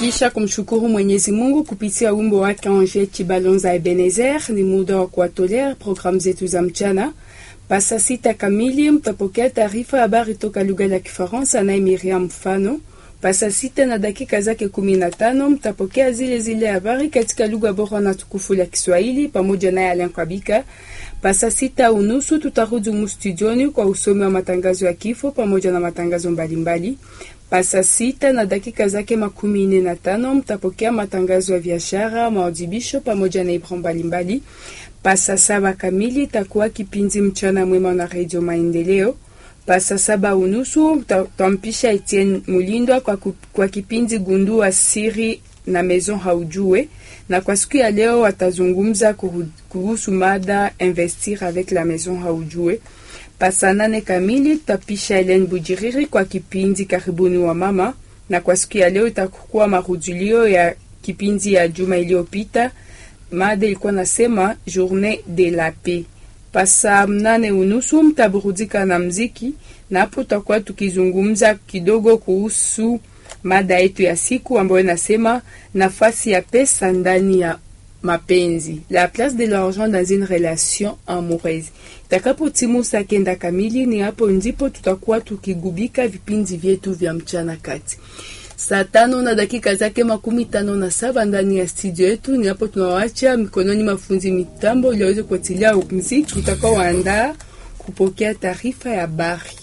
Kisha kumshukuru Mwenyezi Mungu kupitia wimbo wake Ange Chibalonza Ebenezer, ni muda wa kuwatolea programu zetu za mchana. Pasa sita kamili mtapokea taarifa habari toka lugha la Kifaransa naye Miriam Mfano. Pasa sita na dakika zake kumi na tano mtapokea zile zile habari katika lugha bora na tukufu la Kiswahili pamoja naye Alain Kwabika. Pasa sita unusu tutarudi mu studioni kwa usomi wa matangazo ya kifo pamoja na matangazo mbalimbali. Pasa sita na dakika zake makumi nne na tano mtapokea matangazo ya biashara, maadhibisho pamoja na ibra mbalimbali. Pasa saba kamili itakuwa kipindi mchana mwema na redio Maendeleo. Pasa saba unusu tampisha Etienne Mulindwa kwa, ku, kwa kipindi gundua siri na Maison Haujue, na kwa siku ya leo watazungumza kuhusu mada investir avec la Maison Haujue. Pasa nane kamili tutapisha Helen Bujiriri kwa kipindi karibuni wa mama, na kwa siku ya leo itakuwa marudilio ya kipindi ya juma iliyopita. Mada ilikuwa nasema journée de la paix. Pasa mnane unusu mtaburudika na mziki, na hapo tutakuwa tukizungumza kidogo kuhusu mada yetu ya siku ambayo inasema nafasi ya pesa ndani ya mapenzi, la place de l'argent dans une relation amoureuse. Itakapo timu saa kenda kamili, ni hapo ndipo tutakuwa tukigubika vipindi vyetu vya mchana kati saa tano na dakika zake makumi tano na saba ndani ya studio yetu. Ni hapo tunawacha mikononi mafunzi mitambo ili waweze kuatilia mziki utakao waandaa kupokea taarifa ya habari.